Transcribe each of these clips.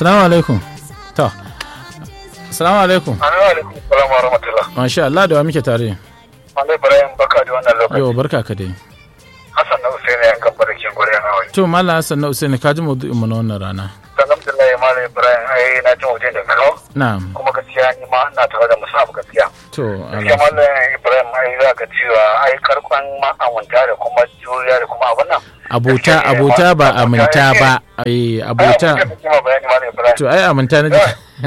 Assalamu alaikum. To. Assalamu alaikum. alaikum salam wa rahmatullah Masha Allah da wa muke tare. Malai Ibrahim baka da wannan lokaci Yau barka ka dai. Hassan na Hussein ya kan barkin gure na wai To Malam Hassan na Usaini ka ji maudu'in mu na wannan rana. alhamdulillah Malai Ibrahim ai na ji wajen da kawo Na'am. kuma gaskiya ni ma ina tare da musabu gaskiya To gaskiya Allah. Malai Ibrahim ai za ka cewa ai karkon ma'amanta da kuma juriya da kuma abin nan Abota abota ba aminta ba. Ai abota. Ai, abota kuma bayani Malai Ibrahim To ai aminta na ji.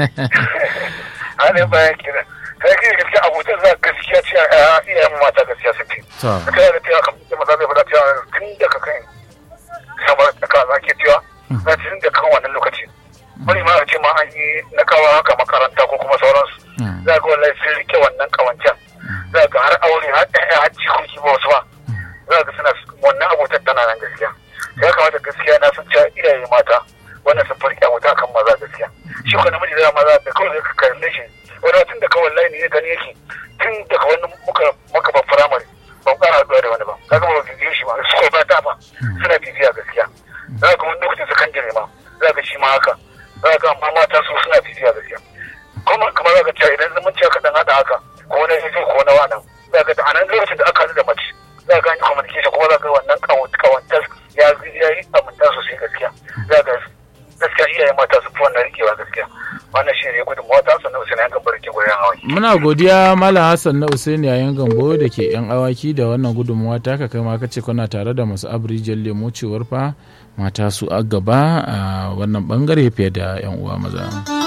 Malai Ibrahim kira kai kira gaskiya abotan za gaskiya cewa iyayen mata gaskiya sun ce To. ka da cewa kamar da maza zai faɗa cewa tun da ka kai sama da ka za ke cewa za tun da kan wannan lokaci wani ma a ce ma an yi na kawo haka makaranta ko kuma sauransu Mm. za ga wallahi sun rike wannan kawancan za ga har aure har ɗaya har jikoki ba wasu ba za ga suna wannan abotar tana nan gaskiya ya kamata gaskiya na san cewa iyaye mata wannan sun farki abota kan maza gaskiya shi ko namiji da maza da kawai zai ka kalle shi wani tun da kawai layi ne gani yake tun daga wani muka muka ba firamare ban ƙara haɗuwa da wani ba kaga ba bibiyo shi ba su ko ba ta ba suna bibiya gaskiya za ka wani lokacin sakandare ma za ka shi ma haka za ka amma mata su suna bibiya gaskiya kuma kamar za ka cewa idan zaman cewa kaɗan haɗa haka ko na yaji ko na wanan za ka a nan lokacin da aka haɗu da mace za ka yi communication kuma za ka wannan kawantar ya ya yi aminta sosai gaskiya za ka gaskiya iyaye mata su fi wannan rikewa gaskiya wannan shi ne gudun mata sannan su ne yankan barke goyon hawa Muna godiya Malam Hassan na Usaini yayin gambo da ke yan awaki da wannan gudunmuwa ta ka kai ma kace kuna tare da masu abrijin lemo cewar fa mata su a gaba a wannan bangare fiye da yan uwa maza.